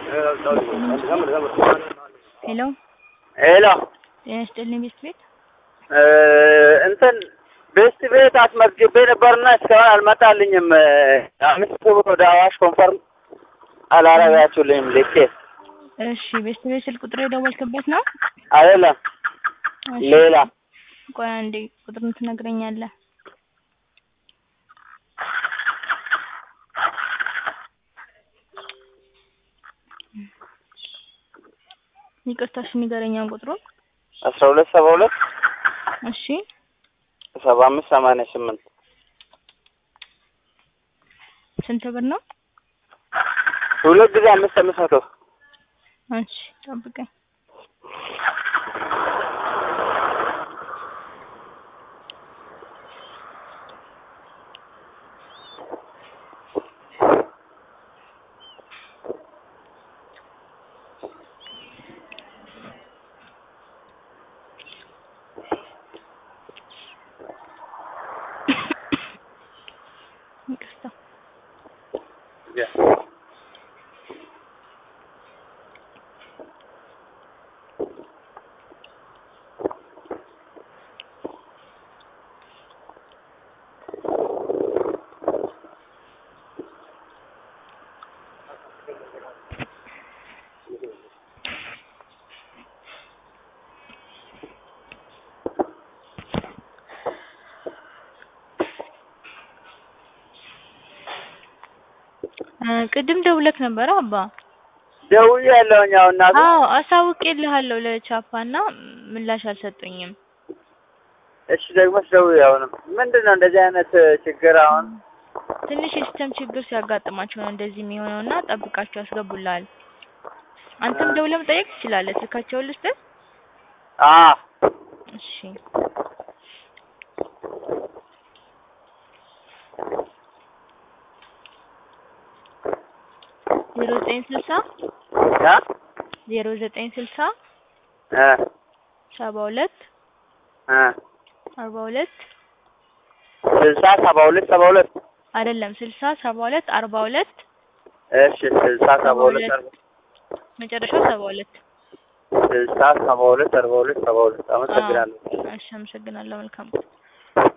ሄሎ ሄሎ ጤና ይስጥልኝ ቤስት ቤት እንትን ቤስት ቤት አስመዝግቤ ነበርና እስካሁን አልመጣልኝም። አምስት ብር ወደ አዋሽ ኮንፈርም አላረጋችሁልኝም ልኬ እሺ ቤስት ቤት ስልክ ቁጥር የደወልክበት ነው አይደለም እሺ ሌላ ቆይ አንዴ ቁጥሩን ትነግረኛለህ ይቅርታ እሺ ንገረኛውን ቁጥሩን አስራ ሁለት ሰባ ሁለት እሺ ሰባ አምስት ሰማንያ ስምንት ስንት ብር ነው ሁለት ጊዜ አምስት አምስት መቶ እሺ ጠብቀኝ ይቅርታ እ ቅድም ደውለክ ነበረ አባ ደውያለሁኝ። አሁን እናቱ አዎ አሳውቄልሃለሁ ለቻፓ እና ምላሽ አልሰጡኝም እሺ ደግሞ ስደውይ አሁንም ምንድን ነው እንደዚህ አይነት ችግር አሁን ትንሽ የሲስተም ችግር ሲያጋጥማቸው ነው እንደዚህ የሚሆነው እና ጠብቃቸው ያስገቡልሃል አንተም ደውለህ መጠየቅ ትችላለህ ስልካቸውን ልስጥህ አ እሺ ዜሮ ዘጠኝ ስልሳ አ ዜሮ ዘጠኝ ስልሳ እ ሰባ ሁለት እ አርባ ሁለት ስልሳ ሰባ ሁለት ሰባ ሁለት አይደለም ስልሳ ሰባ ሁለት አርባ ሁለት እሺ ስልሳ ሰባ ሁለት አርባ መጨረሻው ሰባ ሁለት ስልሳ ሰባ ሁለት አርባ ሁለት ሰባ ሁለት አመሰግናለሁ። እሺ አመሰግናለሁ መልካም